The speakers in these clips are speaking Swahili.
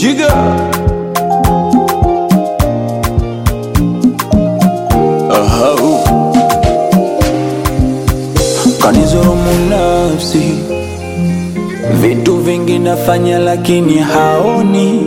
Jiga Ahau Kanizulumu nafsi Vitu vingi nafanya lakini haoni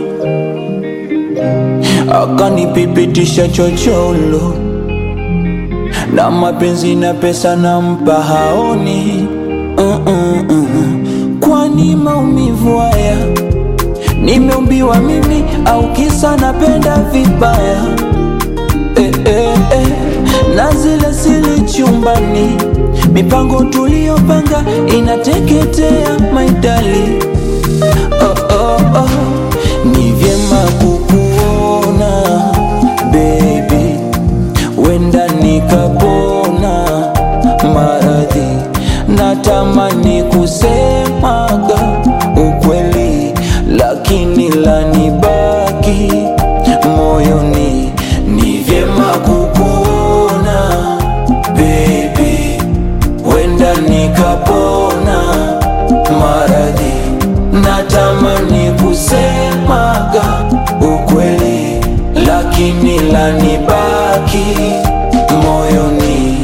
Akanipipitisha chocholo Na mapenzi na pesa nampa haoni uh -uh -uh. Kwani maumivu haya Nimeumbiwa mimi au kisa napenda vibaya eh, eh, eh. Na zile sili chumbani Mipango tuliyopanga inateketea maidali oh, oh, oh. Ni vyema kukuona baby, wenda nikapona maradhi. Natamani kusemaga ukweli, lakini lanibaki moyoni. Ni vyema kukuona baby, wenda nikapona maradhi. Natamani kusemaga ukweli, lakini lanibaki moyoni.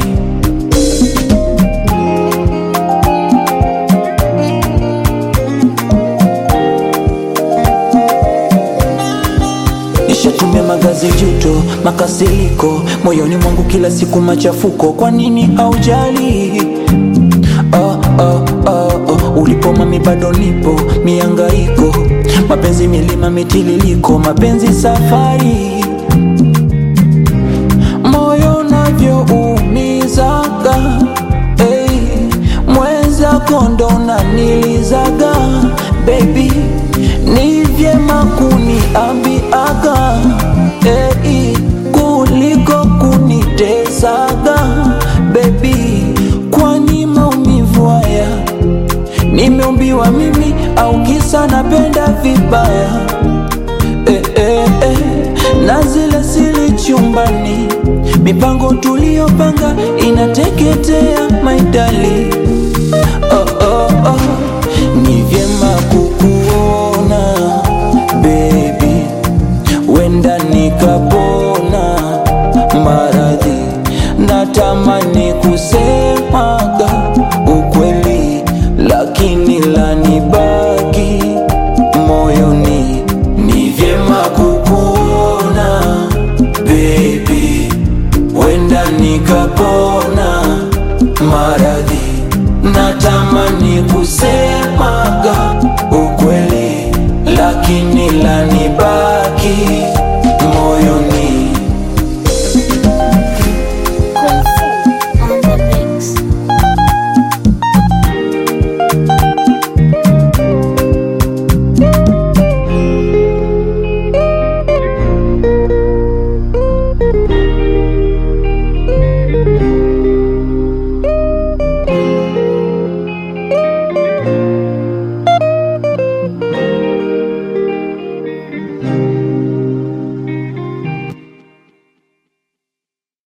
Nishatumia magazi juto, makasiriko moyoni mwangu kila siku machafuko. Kwa nini haujali? oh, oh, oh, oh. Ulipo mami bado nipo miangaiko, mapenzi milima mitililiko, mapenzi safari, moyo navyoumizaga hey, mwenzako ndo unanilizaga baby, ni vyema kuniambiaga hey, kuliko kunitesaga baby, kwani maumivu haya nimeumbiwa mimi au kisa napenda vibaya eh, eh, eh. Na zile sili chumbani, mipango tuliyopanga inateketea maidali oh, oh, oh. Ni vyema kukuona baby, wenda nikapona maradhi. Natamani kusemaga ukweli, lakini lanibaki moyoni. Ni vyema kukuona baby, wenda nikapona maradhi. Natamani kusemaga ukweli, lakini lanibaki